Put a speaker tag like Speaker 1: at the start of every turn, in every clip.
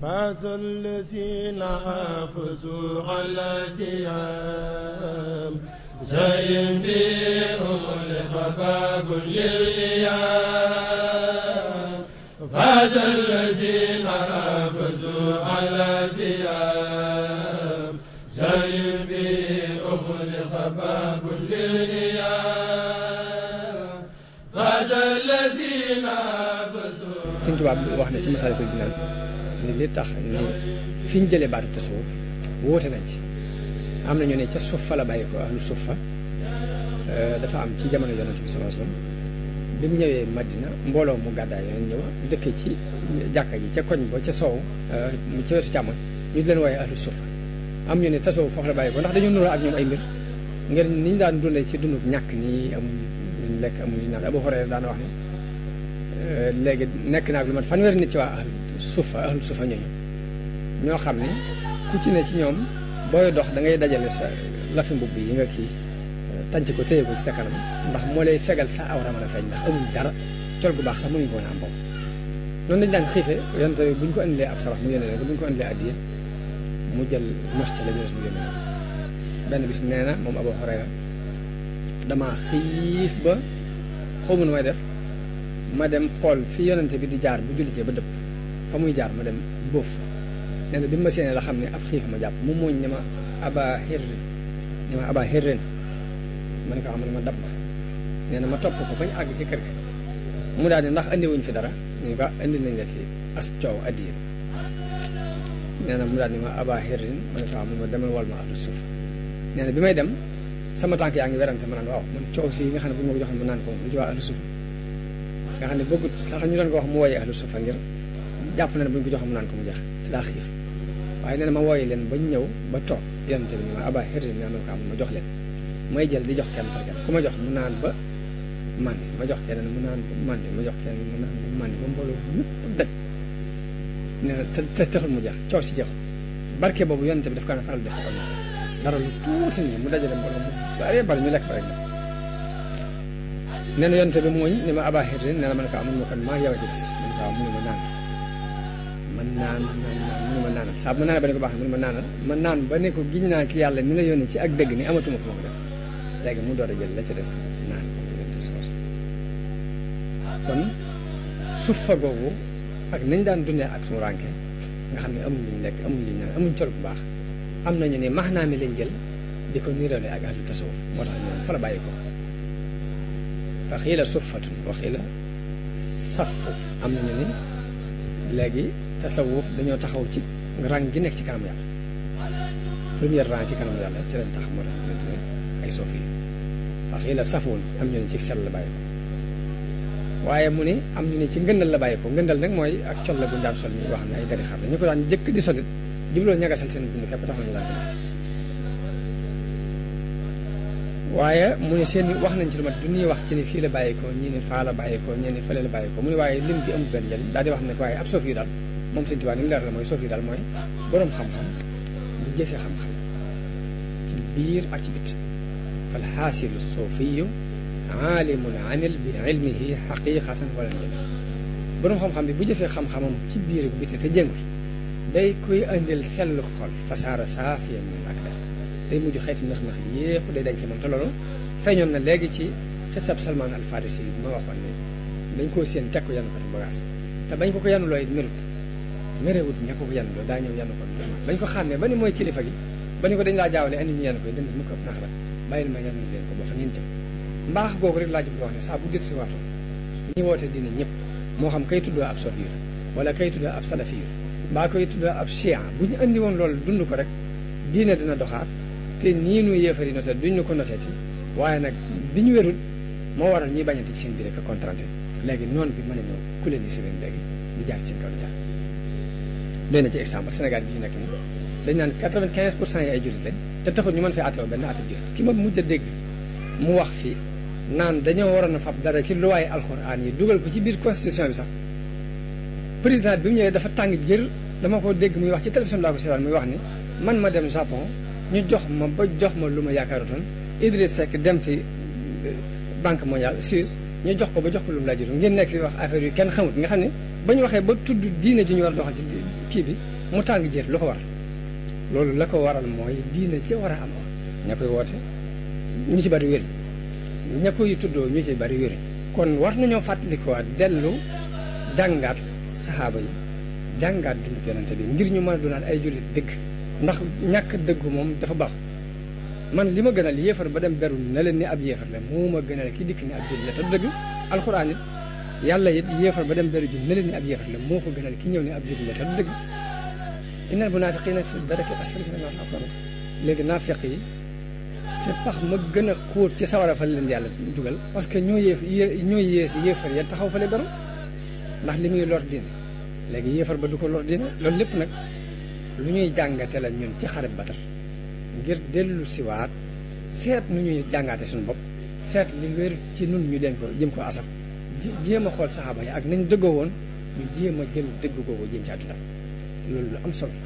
Speaker 1: فاز الذين حافظوا على سيام زين بهم لخباب للإيام فاز الذين حافظوا على سيام زين بهم لخباب للإيام فاز الذين حافظوا
Speaker 2: Sëñ Tuubaa wax na ci Masaalikul Jinaan ni li tax ni fi ñu jëlee baatu tasawuf wóote nañ ci am na ñu ne ca suffa la bàyyi ko ahlu suffa dafa am ci jamono yonent bi sallallahu alayhi wasallam bi mu ñëwee Madina mbooloo mu gàddaay yoon ñëw dëkkee ci jàkka ji ca koñ ba ca soow ca wetu càmmoñ ñu di leen wooye ahlu suffa am ñu ne tasawuf foofu la bàyyi ko ndax dañu nuroo ak ñoom ay mbir ngir ni ñu daan dundee ci dundub ñàkk nii amuñ luñ lekk amuñ luñ naan Abu Hurayra daan wax ni léegi nekk naa ak lu mat fanweeri nit ci waa ahlu sufa ahlu sufa ñooñu ñoo xam ne ku ci ne ci ñoom booy dox da ngay dajale sa lafi mbubb yi nga kii tànc ko téye ko ci sa kanam ndax moo lay fegal sa awra mën a feeñ ndax amuñ dara col gu baax sax mënuñ ko woon a am boobu noonu lañ daan xiife yonte bu ñu ko indilee ab sarax mu yónnee leen ko bu ñu ko indilee addiya mu jël mos ca la ñu mu yónnee leen benn bis nee na moom Abu Hurayra damaa xiif ba xawma nu may def ma dem xool fi yonente bi di jaar bu jullijee ba dëpp fa muy jaar ma dem bóof nee na bi ma séenee la xam ne ab xiif ma jàpp mu mooñ ne ma aba xirrin ne ma aba xirrin ma ne ko xam ne ma dab ma nee na ma topp ko bañ àgg ci kër ga mu daal ne ndax andi wuñ fi dara ñu ko indi nañ la fi as coow addiir nee na mu daal ne ma aba xirrin ma ne ko xam ne ma demal wal ma ahlu suuf nee na bi may dem sama tànk yaa ngi werante ma naan waaw man coow si nga xam ne bu ñu ma ko joxoon ma naan ko lu ci waa ahlu suuf nga xam ne bëggut sax ñu doon ko wax mu wooyee ahlu sufa ngir jàpp na ne bu ñu ko joxoon mu naan ko mu jeex te daa xiif waaye nee na ma wooyee leen bañ ñëw ba toog yonente bi ni ma aba xirri naa ko am ma jox leen may jël di jox kenn par kenn ku ma jox mu naan ba mandi ma jox keneen mu naan ba mandi ma jox keneen mu naan ba mandi ba mbooloo ñëpp daj nee na te te taxul mu jeex coow si jeexul barke boobu yonente bi daf kaa na faral def ci kaw dara lu tuuti nii mu dajale mbooloo mu bare bari ñu lekk ba rek nee na yonte bi mooñ ni ma aba xirrin nee na man ko amul ma kon maa yow a ci des man ko mu ne ma naan man naan naan naan mu ne ma naanal saa bu ma naanee ba ne ko baax mu ne ma naanal ma naan ba ne ko giñ naa ci yàlla mi la yónnee ci ak dëgg ni amatuma ko ma ko def léegi mu door a jël la ca des naan kon suuf fa googu ak nañ daan dundee ak suñu rànke nga xam ne amuñ liñ lekk amuñ liñ naan amuñ col bu baax am nañu ne max naa mi lañ jël di ko niirale ak ahlu tasawuf moo tax ñu fa la bàyyi ko fa xiila suffatun wa xiila safu am nañu ni léegi tasawuf dañoo taxaw ci rang gi nekk ci kanam yàlla première rang ci kanam yàlla ci lañ tax moo tax ñu tuddee ay sofi fa xiila safuun am ñu ne ci sell la bàyyi ko waaye mu ne am ñu ne ci ngëndal la bàyyi ko ngëndal nag mooy ak col la bu daan sol ñuy wax ne ay dari xar la ñu ko daan jëkk di solit jubloo ñagasal seen dund képp tax ñu daan ko def waaye mu ne seen wax nañ ci lu mat du ñuy wax ci ni fii la bàyyikoo ñii ne faa la bàyyikoo ñii ne fële la bàyyikoo mu ne waaye lim bi amul benn njëriñ daal di wax ne waaye ab soof yu daal moom sëñ Tuubaa ni mu leer la mooy soof yu daal mooy boroom xam-xam bu jëfee xam-xam ci biir ak ci bit fal xaasilu soofiyu aalimun amil bi ilmihi xaqiqatan wala njëriñ boroom xam-xam bi bu jëfee xam-xamam ci biir ak biti te jéngul day koy indil sellu xol fasaara saafiya min ak daal day mujj xeeti nax-nax yépp day dañ ci moom te loolu feeñoon na léegi ci xisab Salman al Farisi bi ma waxoon ne dañ koo séen teg ko yanu ko bagage te bañ ko ko yanu looy merut merewut ña ko ko yanu loo daa ñëw yanu ko bañ ko xàmmee ba ni mooy kilifa gi ba ni ko dañ laa jaawale andi ñu yanu koy dënd mu ko nax la bàyyil ma yanu leen ko ba fa ngeen jëm mbaax googu rek laa jub wax ne saa bu dét si waatoo ñi woote dina ñëpp moo xam kay tuddoo ab sofiir wala kay tuddoo ab salafiir mbaa koy tuddoo ab chia bu ñu andi woon loolu dund ko rek diine dina doxaat te nii nu yéefari noté duñ ñu ko noteeti waaye nag bi ñu wérul moo waral ñuy bañante ci seen biir ak contranté léegi noonu bi mën a ñëw ku leen di si leen léegi di jaar ci seen kaw di jaar doy na ci exemple Sénégal bi ñu nekk nii dañ naan quatre-vingt-quinze pour cent yi ay jullit lañ te taxul ñu mën fee àtteewoo benn àtte jullit ki ma mujj a dégg mu wax fii naan dañoo waroon a fab dara ci luwaay alxuraan yi dugal ko ci biir constitution bi sax président bi mu ñëwee dafa tàng jër dama ko dégg muy wax ci télévision laa ko seetaan muy wax ni man ma dem Japon ñu jox ma ba jox ma lu ma yaakaarutoon Idriss Seck dem fi banque mondiale Suisse ñu jox ko ba jox ko lu mu laajutoon ngeen nekk fi wax affaire yu kenn xamut nga xam ne ba ñu waxee ba tudd diine ji ñu war a doxal ci kii bi mu tàng jër lu ko waral loolu la ko waral mooy diine ja war a am ña koy woote ñu ci bari wér ña koy tuddoo ñu ci bari wér kon war nañoo fàttalikuwaat dellu jàngaat saxaaba yi jàngaat dundu yonente bi ngir ñu mën a doonaat ay jullit dëgg ndax ñàkk dëggu moom dafa baax man li ma gënal yéefar ba dem beru na leen ni ab yéefar la moo ma gënal ki dikk ni ab jullit la te dëgg alxuraan it yàlla it yéefar ba dem beru ji na leen ni ab yéefar la moo ko gënal ki ñëw ni ab jullit la te dëgg innal munaafiqiina fi daraki asfali mina naar alxuraan léegi naafiq yi ci pax ma gën a xóot ci sawara fa leen yàlla dugal parce que ñoo yéef ñoo yées yéefar ya taxaw fa le beru ndax li muy lor diine léegi yéefar ba du ko lor diine loolu lépp nag lu ñuy jàngate la ñun ci xare Badar ngir dellu siwaat seet nu ñuy jàngaate suñu bopp seet li wér ci nun ñu leen ko jëm ko asaf jéem a xool saxaaba yi ak nañ dëggoo woon ñu jéem a jël dëgg googu jéem ci àdduna loolu lu am solo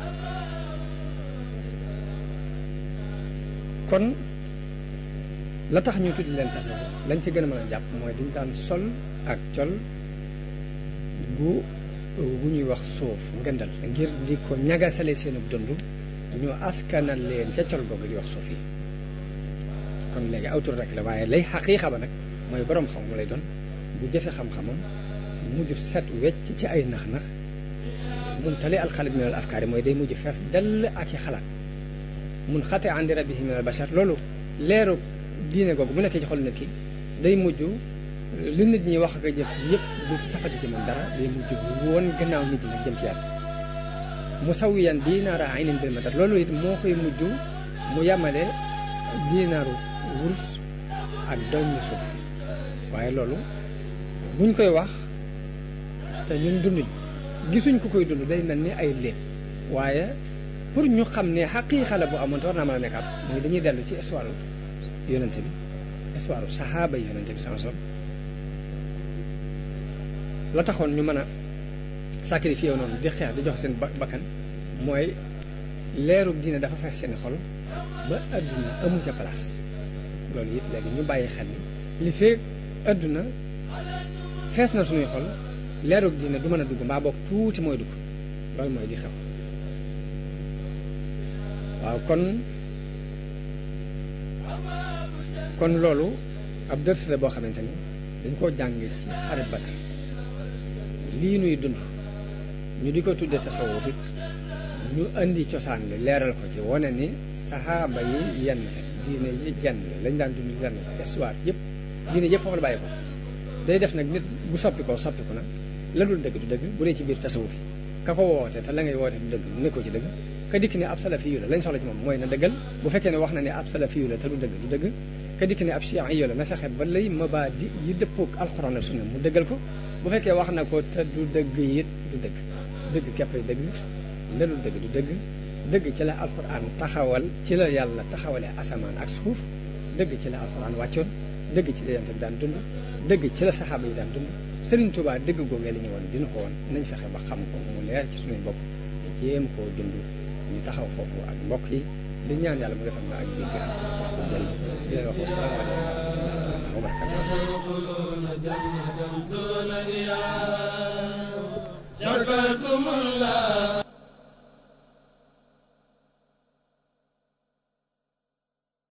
Speaker 2: kon la tax ñu tudd leen tasawuf lañ ci gën a mën a jàpp mooy dañ daan sol ak col gu gu ñuy wax suuf ngëndal ngir di ko ñagasale seen dund ñu askanal leen ca col googu di wax suuf yi kon léegi awtur rek la waaye lay xaqiiqa ba nag mooy borom xam mu lay doon bu jëfe xam-xamam mujj set wecc ci ay nax-nax mun tali alxalit min al afkaari mooy day mujj fees dell ak i xalaat mun xate andi rabbihi min al bashar loolu leeru diine googu bu nekkee ci xol nit ki day mujj li nit ñi wax ak a jëf yëpp du safati ci moom dara day mujj woon gannaaw nit ñi nag jëm ci yàlla mu sawiyan diinaara aynin bil madar loolu it moo koy mujj mu yamale diinaaru wurus ak doñ suuf waaye loolu buñ koy wax te ñun dunduñ gisuñ ku koy dund day mel ni ay léeb waaye pour ñu xam ne xaqiiqa la bu amoon te war naa mën a nekkaat mooy dañuy dellu ci histoire yonente bi histoire saxaaba yi yonente bi sama sol la taxoon ñu mën a sacrifié noonu di xeex di jox seen bakkan mooy leeru diine dafa fees seen xol ba adduna amu ca place loolu it léegi ñu bàyyi xel ni li fee adduna fees na suñuy xol leeru diine du mën a dugg mbaa boog tuuti mooy dugg loolu mooy di xew waaw kon kon loolu ab dërs la boo xamante ni dañ koo jàng ci xare Badar lii nuy dund ñu di ko tudde tasawuf it ñu indi cosaan li leeral ko ci wane ni saxaaba yi yenn diine yi jenn lañ daan dund yenn histoire yëpp diine yëpp foofu la bàyyi ko day def nag nit bu soppi ko soppi ko nag la dul dëgg du dëgg bu dee ci biir tasawuf yi ka ko woote te la ngay woote du dëgg nekkoo ci dëgg ka dikk ne ab salafi yu la lañ soxla ci moom mooy na dëggal bu fekkee ne wax na ne ab salafi yu la te du dëgg du dëgg ka dikk ne ab chian yu la na fexe ba lay mabaadi yi dëppoog alxuraan ak sunna mu dëggal ko bu fekkee wax na ko te du dëgg it du dëgg dëgg képpay dëgg la dul dëgg du dëgg dëgg ci la alxuraan taxawal ci la yàlla taxawalee asamaan ak suuf dëgg ci la alxuraan wàccoon dëgg ci la yonent bi daan dund dëgg ci la saxaaba yi daan dund Sëriñ Tuubaa dëgg googee la ñu woon dina ko woon nañ fexe ba xam ko mu leer ci suñuy bopp te jéem koo dund ñu taxaw foofu ak mbokk yi di ñaan yàlla mu defal na ak dégg jëriñ di leen wax wasalaamaaleykum wa rahmatulah wa barakatuh